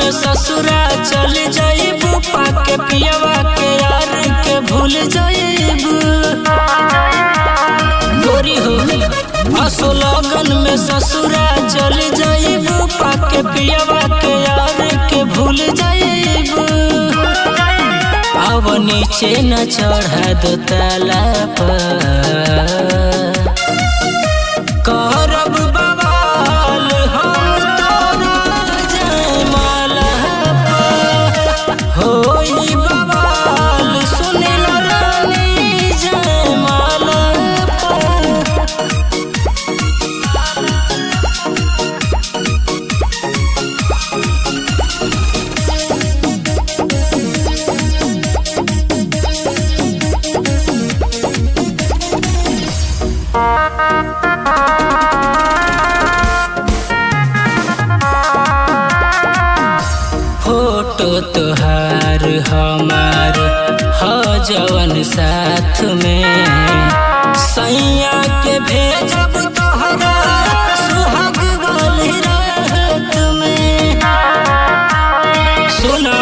में ससुरा चल जाइबू पाके पियवा के यार के भूल जाइबू गोरी हो असो लगन में ससुरा चल जाइबू पाके पियवा के यार के भूल जाइबू अब नीचे न चढ़ा दो ताला पर करब बवाल हम तोरा जयमाला पर होई बवाल सुनिल रानी जयमाला पर फोटो तोहार हमार ह जवन साथ में सैया के भेजब तोहरा सुहाग वाली रात में सुना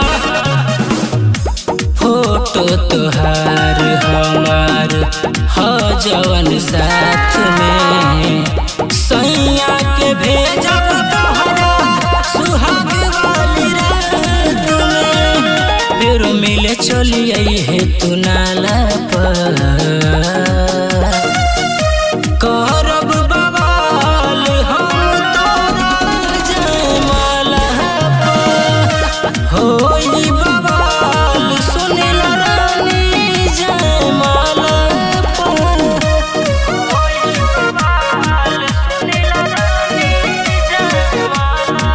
फोटो तोहार हमार ह जवन साथ में सैया के भेजब तोहरा सुहाग वाली रात में फिर मिले चलिए हे तू नाला पर करब बवाल हम तोरा जयमाला पर होई बवाल सुनिल रानी जयमाला पर होई बवाल सुनिल रानी जयमाला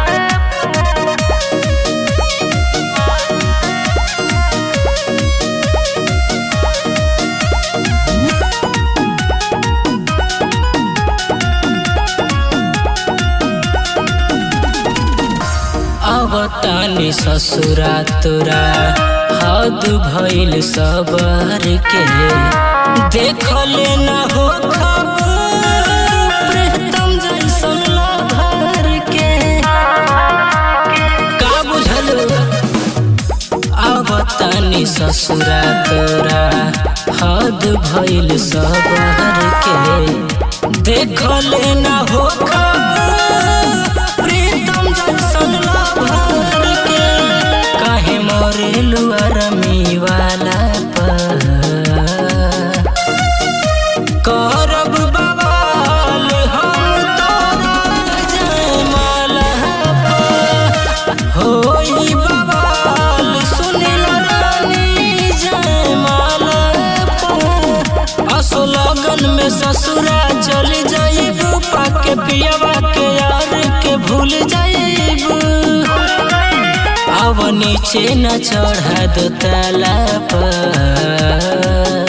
अब तानी ससुरा तोरा हद भइल सबर के देखले न हो खबर प्रीतम जैसन लभर के का बुझल अब तानी ससुरा तोरा हद भइल सबर के देखले न हो खबर प्रीतम जैसन लभर के काहे मोरे लुअरमी वाला पर करब बवाल हम तोरा जयमाला पर होई बवाल सुनिल रानी जयमाला पर असो लगन में ससुरा चल जाइबू पाके पियवा के यार के भूल जाइबू अब नीचे न चढ़ा दो ताला पर